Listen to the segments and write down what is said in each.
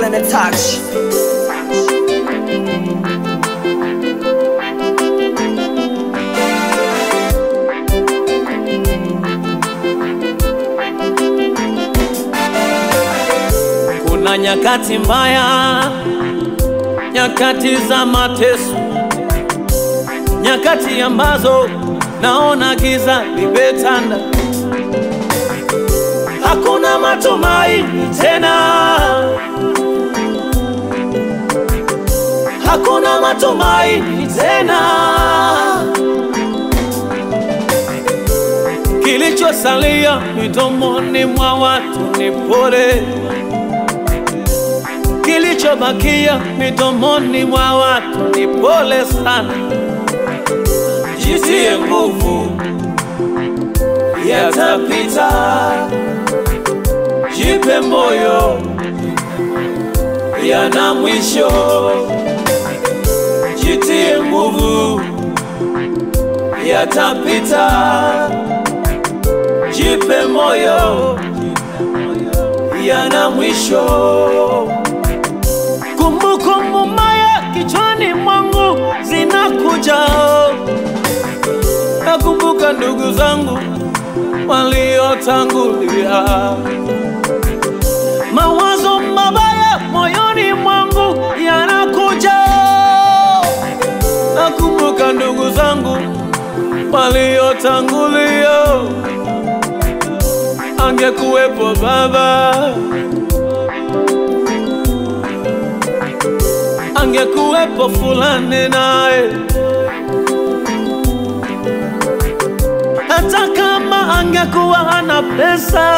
and a touch. Kuna nyakati mbaya, nyakati za mateso, nyakati ambazo naona giza limetanda, hakuna matumaini tena, hakuna matumaini tena. Kilichosalia midomoni mwa watu ni pole kilichobakia midomoni mwa watu ni pole sana. Jitie nguvu, yatapita. Jipe moyo, yana mwisho. Jitie nguvu, yatapita. Jipe moyo, yana mwisho. Kumbukumbu mbaya kichwani mwangu zinakuja, nakumbuka ndugu zangu waliotangulia, mawazo mabaya moyoni mwangu yanakuja, nakumbuka ndugu zangu waliotangulia, angekuwepo baba angekuwepo fulani naye, hata kama angekuwa hana pesa,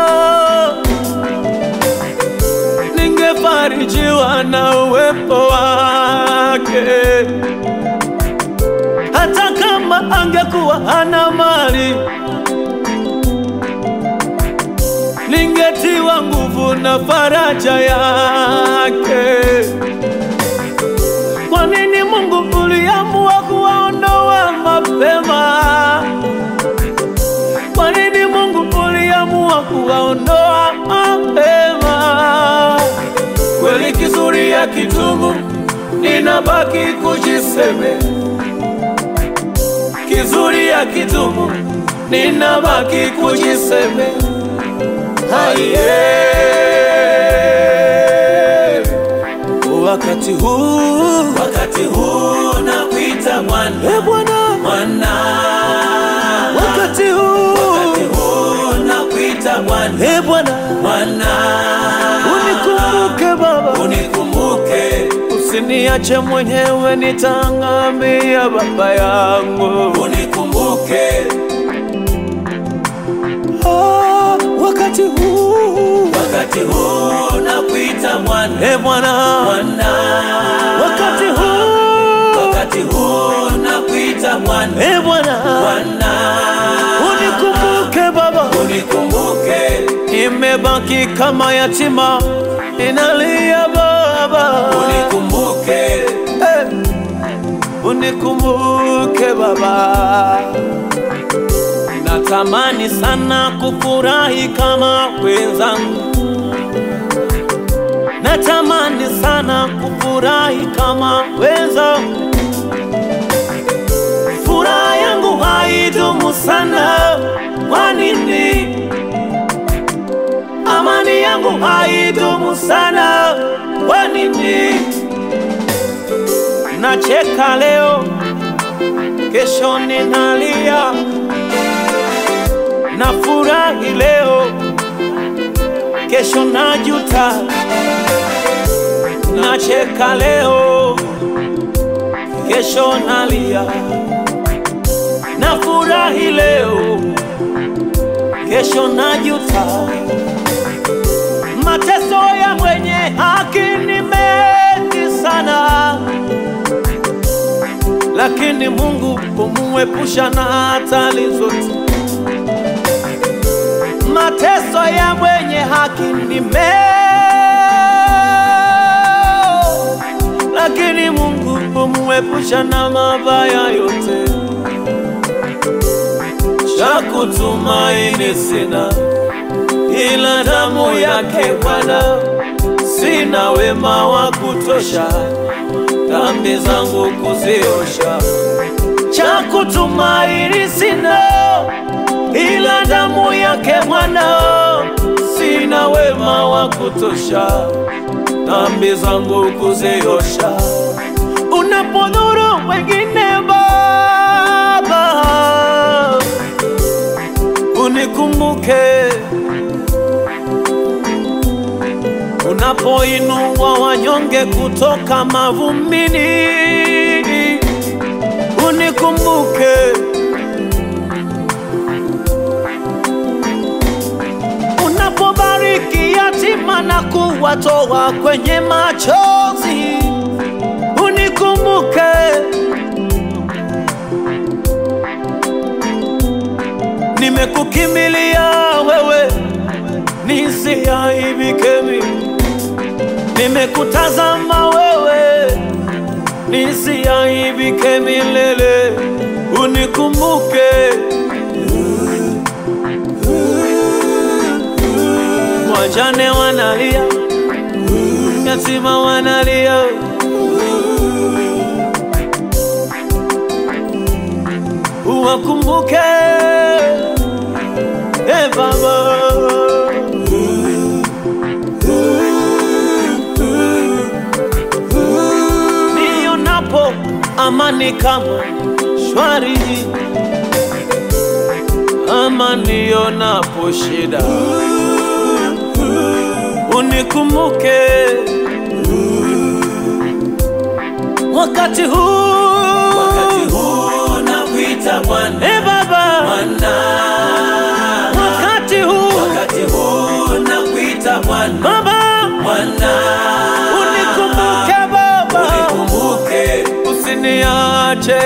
ningefarijiwa na uwepo wake. Hata kama angekuwa hana mali, ningetiwa nguvu na faraja yake. Kwa nini Mungu uliamua kuwaondoa mapema? Kwa nini Mungu uliamua kuwaondoa mapema? Kweli kizuri ya kitumu, ninabaki kujiseme. Kizuri ya kitumu, ninabaki kujiseme. Haiye wakati huu, wakati huu nakuita mwana, e Bwana, mwana. Wakati huu, wakati huu nakuita mwana, e Bwana, mwana. Unikumbuke Baba, unikumbuke, usiniache mwenyewe, nitangamia Baba yangu, unikumbuke Ah, wakati huu, wakati huu nakuita mwana, e Bwana, mwana. Wakati huu, wakati huu nakuita mwana, e Bwana, mwana. Unikumbuke Baba, unikumbuke, nimebaki kama yatima, inalia Baba, unikumbuke, eh, unikumbuke Baba. Natamani sana kufurahi kama wenzangu, natamani sana kufurahi kama wenzangu. Furaha yangu haidumu sana, kwa nini? Amani yangu haidumu sana, kwa nini? Nacheka leo, kesho ninalia na furahi leo, kesho najuta. Nacheka leo, kesho nalia. Na furahi leo, kesho najuta. Mateso ya mwenye haki ni mengi sana, lakini Mungu humuepusha na hatari zote mateso ya mwenye haki ni meo, lakini Mungu humuepusha na mabaya yote. Cha kutumaini sina ila damu yake Bwana, sina wema wa kutosha dhambi zangu kuziosha, cha kutumaini sina ila damu yake mwanao, sina wema wa kutosha dhambi zangu kuziosha. Unapodhuru wengine Baba, unikumbuke. Unapoinua wanyonge kutoka mavumbini, unikumbuke. Unapobariki yatima na kuwatoa kwenye machozi, unikumbuke. Nimekukimbilia wewe, nisiaibike mimi. Nimekutazama wewe, nisiaibike milele. Unikumbuke. Wajane wanalia, yatima wanalia, uwakumbuke e Baba. Nionapo amani kama shwari, ama nionapo shida unikumbuke wakati huu, Wakati huu nakuita Bwana, e Baba, Bwana. wakati huu Wakati huu nakuita Bwana, Baba, Bwana. unikumbuke Baba, Unikumbuke, usiniache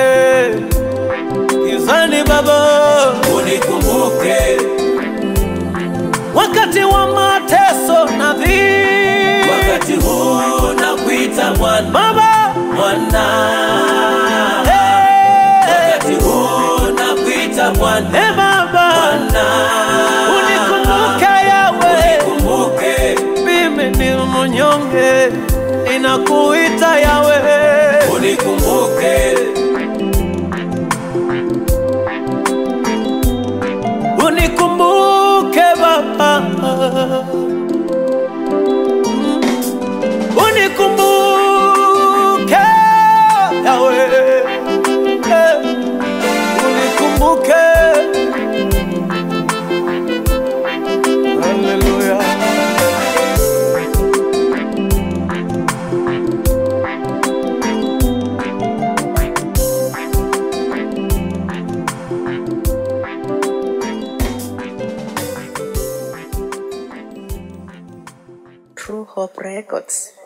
gizani Baba, unikumbuke. wakati wa mateso na dhiki Wakati huu nakuita Bwana, Baba, Bwana. eh, Wakati huu nakuita Bwana, eh Baba, Bwana. unikumbuke Yawe. Unikumbuke, mimi ni mnyonge, ninakuita Yawe, unikumbuke. unikumbuke Baba, unikumbuke Yawe, Eh, unikumbuke. Haleluya. True Hope Records.